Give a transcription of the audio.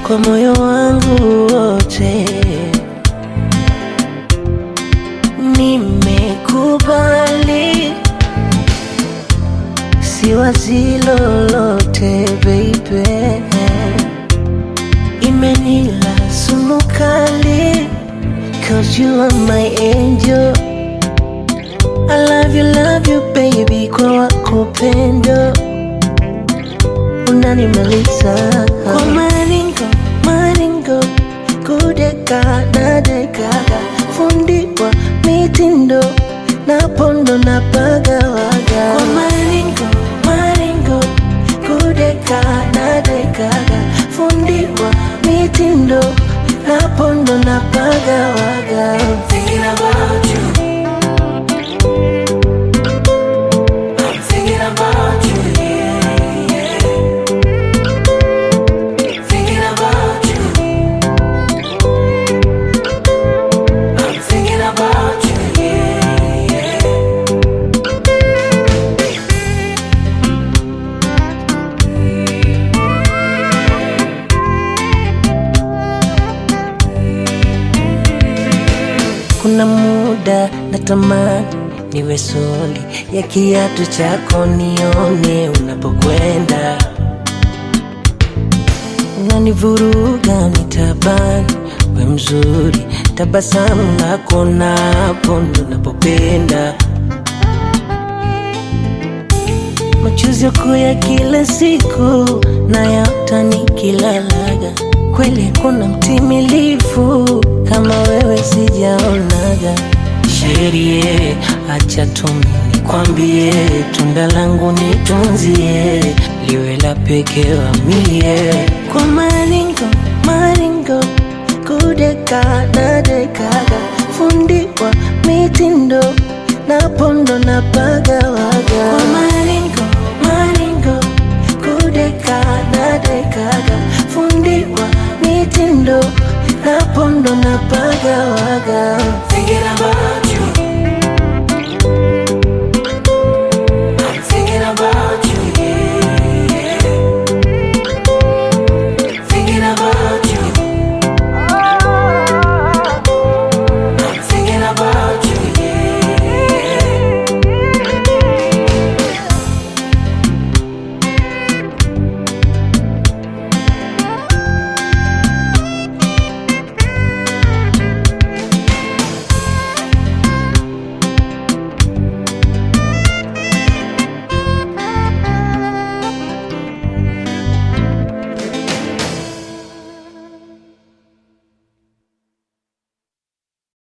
kwa moyo wangu wote. Nimekubali, siwazi lolote baby, imenila sumu kali, cause you are my angel. I love you, love you baby, kwa wako pendo unanimaliza kwa maringo maringo, kudeka na dekaga, fundiwa mitindo na pondo na pagawaga kwa maringo maringo, kudeka na dekaga, fundiwa mitindo na pondo na pagawaga Thinking about you. I'm thinking about you, yeah, yeah. Thinking about you. I'm thinking about you, yeah, yeah. Kuna muda natamani niwe soli ya kiatu chako, nione unapokwenda, unanivuruga nitabani, we mzuri, tabasamu lako napo ndo napopenda, machozi yako ya kila siku nayaota nikilalaga, kweli kuna mtimilifu kama wewe sijaonaga. Sherie, acha tumi nikwambie, tunda langu nitunzie, liwe la pekee wa mie, kwa maringo maringo, kudeka na dekaga, fundiwa mitindo na pondo na pagawaga, kwa maringo maringo, kudeka na dekaga, fundiwa mitindo na pondo na pagawaga